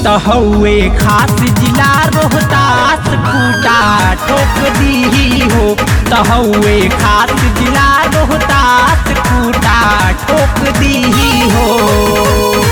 त हउए खास जिला रोहतास खूटा ठोक दी हो त हउए खास जिला रोहतास खूटा ठोक दी हो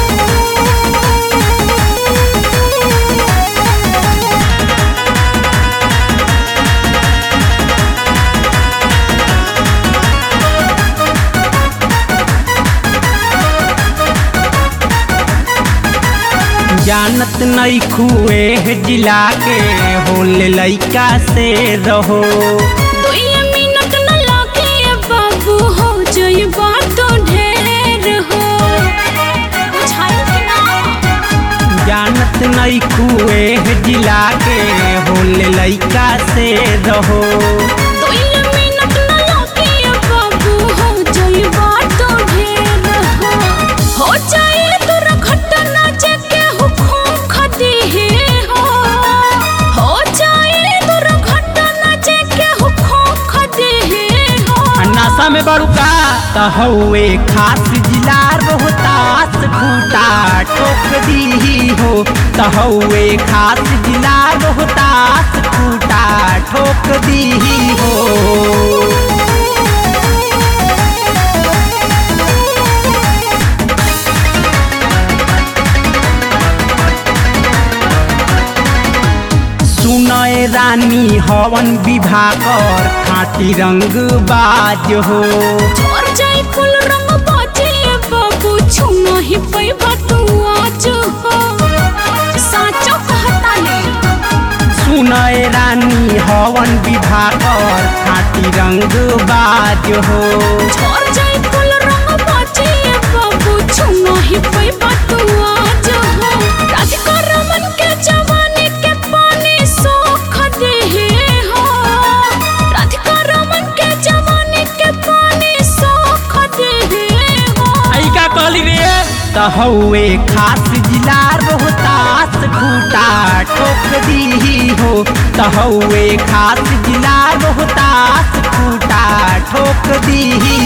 जानत नहीं खुए जिला के होले लइका से रहो दुइये मिनट न लागे बाबू हो जइबा तो ढेर हो बुझाइल कि ना जानत नहीं खुए जिला के होले लइका से रहो दुइये मिनट न लागे बाबू हो जइबा तो ढेर हो हो जाए दुर्घटना जेके हुकुम खदी हो हो जाए दुर्घटना जेके हुकुम खदी हो नशा में बड़ुका त हउए खास जिला रोहतास खूटा ठोक दी हो त हउए खास जिला रोहतास खूटा ठोक दी हो सुनय रानी हवन विभाकर खाटी रंग बाज हो और जाई फूल रंग बाजे बाबू छुना ही पैबा तू आज हो साचो कहता ने सुनय रानी हवन विभाकर खाटी रंग बाज हो और जाई फूल रंग बाजे बाबू छुना ही पैबा तू आज हो राधिका रमन के जवानी के पानी सोख दे हो राधिका रमन के जवानी के पानी सोख दे हो आई का कहली रे त हउए खास जिला रोहतास खूटा ठोक दी हो त हउए खास जिला रोहतास खूटा ठोक दी